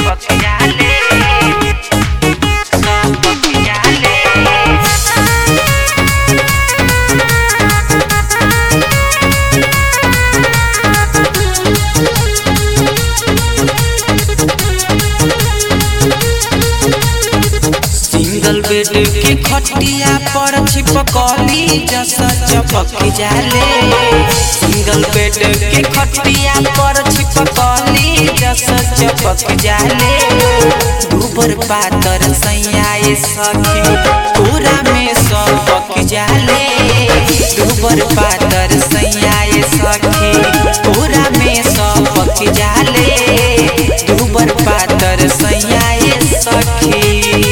चपक जाले चपक जाले सिंगल बेड के खटिया पर छिपकली जस चपक जाले सिंगल बेड के खटिया पर छिपकली जस चपक जाले दूबर पातर सैयाए सखी पूरा में सबक जाले दूबर पातर सैयाए सखी पूरा में सबक जाले दूबर पातर सैयाए सखी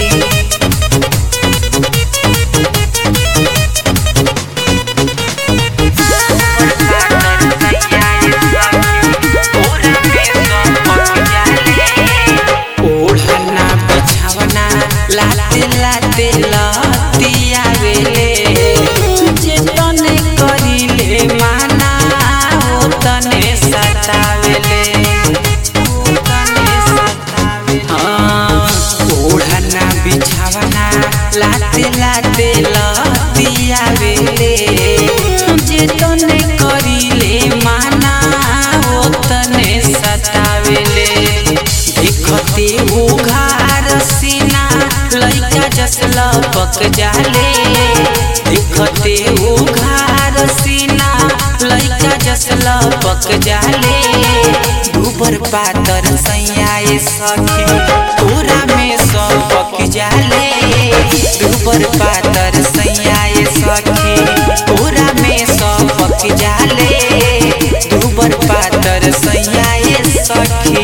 ओढ़ना बिछावना लाते लाते लतिया वेले जे तने करिले माना ओ तने सतावेले ओ तने सतावेले हाँ ओढ़ना बिछावना लाते लाते लतिया वेले जे तने करिले माना ओ तने सतावेले देखते उघार सीना लइका जस लपक जाले देखते उघार सीना लइका जस लपक जाले दूबर पातर सैयाए सखी पूरा में सबक जाले दूबर पातर सैयाए सखी पूरा में सबक जाले दूबर पातर सैयाए सखी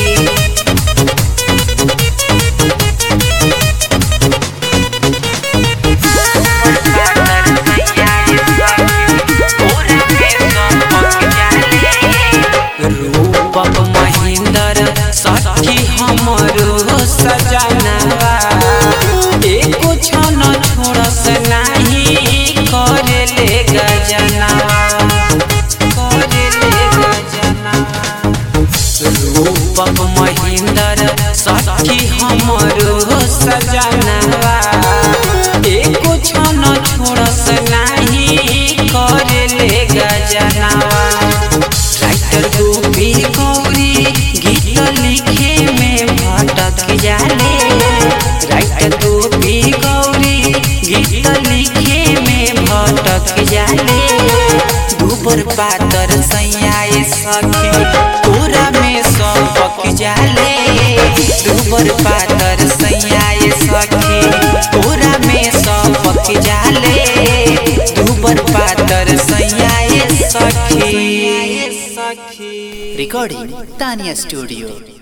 रूपक महेंद्र सखी हमरो सजनवा एको क्षण छोड़स नाही करेले गजनवा करेले गजनवा रूपक महेंद्र सखी हमरो सजनवा एको क्षण छोड़स नाही करेले गजनवा राइटर गोपी गौरी गीत लिखे में भटक जाले राइटर गोपी गौरी गीत लिखे में भटक जाले दूबर पातर सैयाए सखी पूरा में सबक जाले दूबर पातर सैयाए सखी पूरा में सबक जाले दूबर पातर सैयाए सखी Recording Tanya Studio.